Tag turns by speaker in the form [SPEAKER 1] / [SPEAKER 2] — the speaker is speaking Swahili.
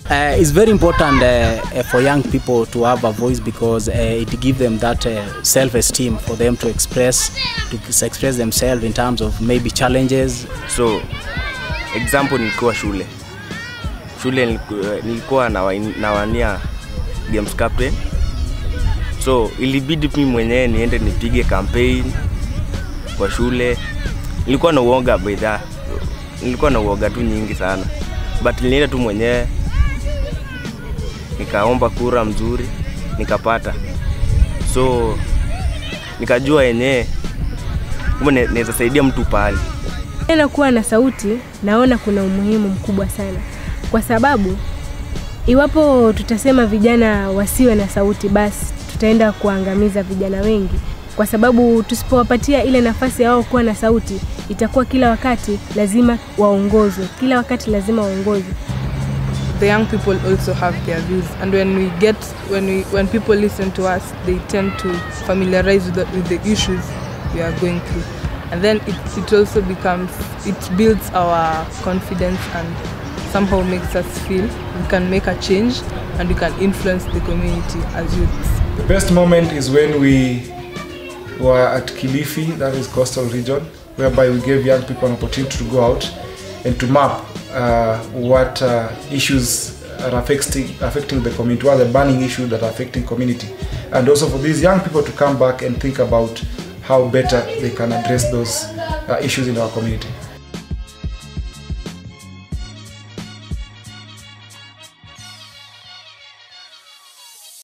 [SPEAKER 1] Uh, it's very important uh, uh, for young people to have a voice because uh, it gives them that uh, self-esteem for them to express to express themselves in terms of maybe challenges.
[SPEAKER 2] so example nilikuwa shule shule niliku- nilikuwa nawa- nawania games captain so ilibidi mi mwenyewe niende nipige campaign kwa shule nilikuwa na uoga baidha nilikuwa na uoga tu nyingi sana but nilienda tu mwenyewe nikaomba kura mzuri nikapata so nikajua yenyewe kumbe ne- naweza saidia mtu pahali
[SPEAKER 3] Tena kuwa na sauti, naona kuna umuhimu mkubwa sana, kwa sababu iwapo tutasema vijana wasiwe na sauti, basi tutaenda kuangamiza vijana wengi, kwa sababu tusipowapatia ile nafasi ya wao kuwa na sauti, itakuwa kila wakati lazima waongozwe, kila wakati lazima waongozwe.
[SPEAKER 4] the young people also have their views and when we get when we when people listen to us they tend to familiarize with the, with the issues we are going through and then it, it also becomes it builds our confidence and somehow makes us feel we can make a change and we can influence the community as youths
[SPEAKER 5] The best moment is when we were at Kilifi, that is coastal region, whereby we gave young people an opportunity to go out and to map uh, what uh, issues are affecting, affecting the community, what are the burning issues that are affecting community. And also for these young people to come back and think about how better they can address those uh, issues in our community.